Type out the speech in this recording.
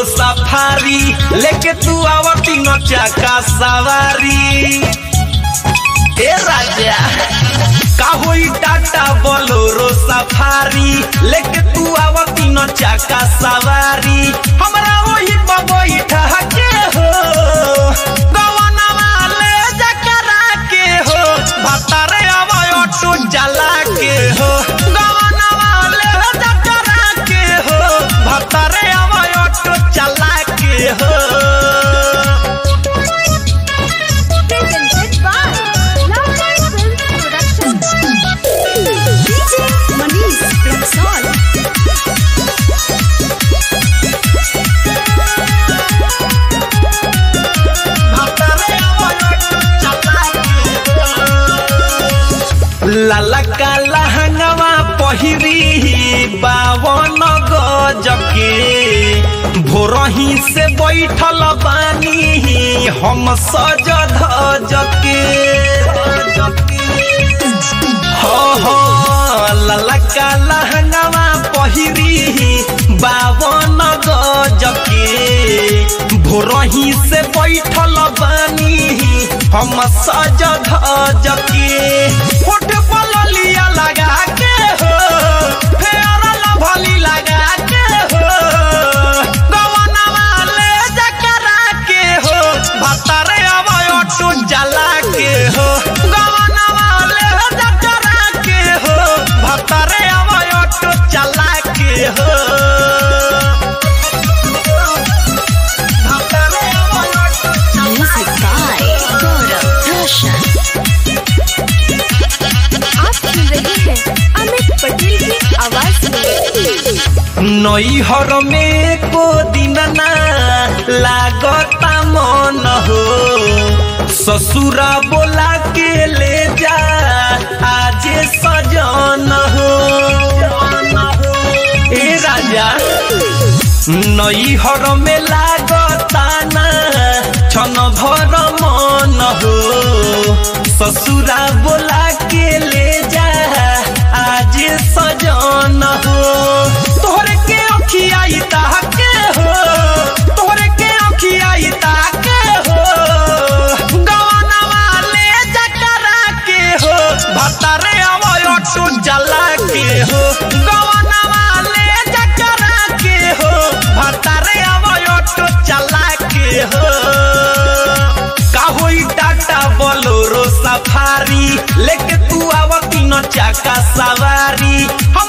Safari लेके तू आवती न चाका सवारी ए राजा का होई टाटा बोलोरो सफारी लेके तू आवती न चाका सवारी हमरा वही बबई ठहके हो गवनवा ले जकरा के हो भतरे आवय ऑटो जला के हो गवनवा ले जकरा के हो भतरे आवय ऑटो चला के हो presented by Loveline Films Production. DJ Manish Rexall. लाला का लहंगवा पहिरी बावन गजके भोरही से बैठल बानी हम सज धजके हो हो लाला का लहंगवा पहिरी बावन गजके भोरही से बैठल बानी हम सज धजके होठ पललिया लगा के हो फेर लभली लगा के हो गवनवा ले जकरा के हो भतरे अवय ऑटो जला के हो गवनवा ले जकरा के हो भतरे अवय ऑटो चला के हो भतरे अवय auto Music by Gaurav Roshan. आप सुन रहे हैं अमित पटेल की आवाज में नैहर में को दिन ना लागता मन हो ससुरा बोला के ले जा आज सजन हो ए राजा नैहर में लागता ना छन भर मन हो ससुरा बोला के ले जा आज सजन हो तोहरे के अखिया ताके हो तोहरे के अखिया ताके हो गवनवा ले जकरा के हो भतरे अवय ऑटो जला के हो गवनवा ले जकरा के हो भतरे अवय ऑटो चला के हो का होई टाटा बोलोरो सफारी लेके तू आवती न चाका सवारी